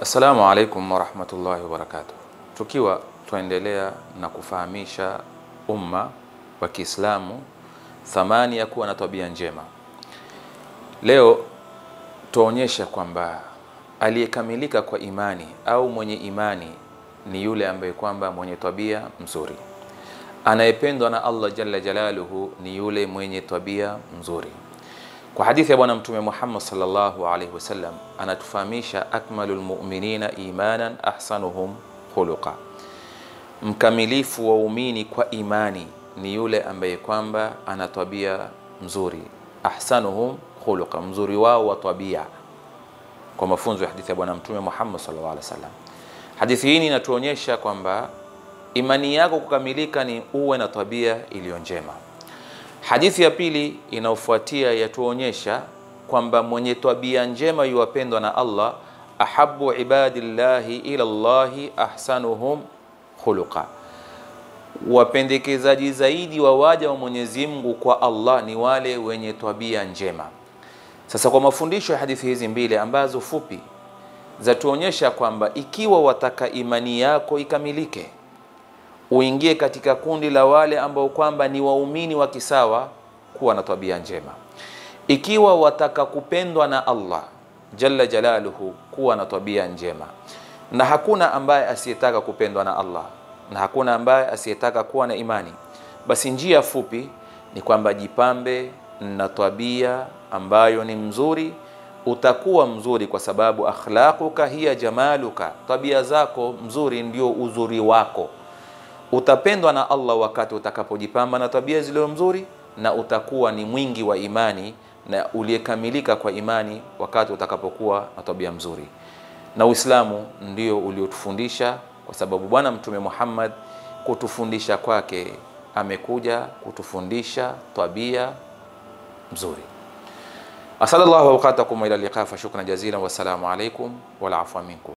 Assalamu alaikum warahmatullahi wabarakatuh. Tukiwa tuendelea na kufahamisha umma wa Kiislamu thamani ya kuwa na tabia njema, leo tuonyesha kwamba aliyekamilika kwa imani au mwenye imani ni yule ambaye kwamba mwenye tabia mzuri. Anayependwa na Allah jalla jalaluhu ni yule mwenye tabia mzuri. Kwa hadithi ya Bwana Mtume Muhammad sallallahu alaihi wasallam anatufahamisha, akmalul mu'minina imanan ahsanuhum khuluqa, mkamilifu wa umini kwa imani ni yule ambaye kwamba ana tabia mzuri. Ahsanuhum khuluqa, mzuri wao wa tabia, kwa mafunzo ya hadithi ya Bwana Mtume Muhammad sallallahu alaihi wasallam. Hadithi hii inatuonyesha kwamba imani yako kukamilika ni uwe na tabia iliyo njema. Hadithi ya pili inayofuatia yatuonyesha kwamba mwenye tabia njema yuwapendwa na Allah, ahabu ibadillahi ila llahi ahsanuhum khuluqa, wapendekezaji zaidi wa waja wa Mwenyezi Mungu kwa Allah ni wale wenye tabia njema. Sasa kwa mafundisho ya hadithi hizi mbili ambazo fupi zatuonyesha kwamba ikiwa wataka imani yako ikamilike uingie katika kundi la wale ambao kwamba ni waumini wa kisawa, kuwa na tabia njema. Ikiwa wataka kupendwa na Allah jalla jalaluhu, kuwa na tabia njema. Na hakuna ambaye asiyetaka kupendwa na Allah na hakuna ambaye asiyetaka kuwa na imani. Basi njia fupi ni kwamba jipambe na tabia ambayo ni mzuri. Utakuwa mzuri kwa sababu akhlaquka hiya jamaluka, tabia zako mzuri ndio uzuri wako utapendwa na Allah wakati utakapojipamba na tabia zilizo mzuri, na utakuwa ni mwingi wa imani na uliyekamilika kwa imani wakati utakapokuwa na tabia mzuri. Na Uislamu ndio uliotufundisha, kwa sababu Bwana Mtume Muhammad kutufundisha kwake amekuja kutufundisha tabia mzuri. Asallallahu awqatakum ila liqa fa shukran jazilan, wassalamu alaikum wal afwa minkum.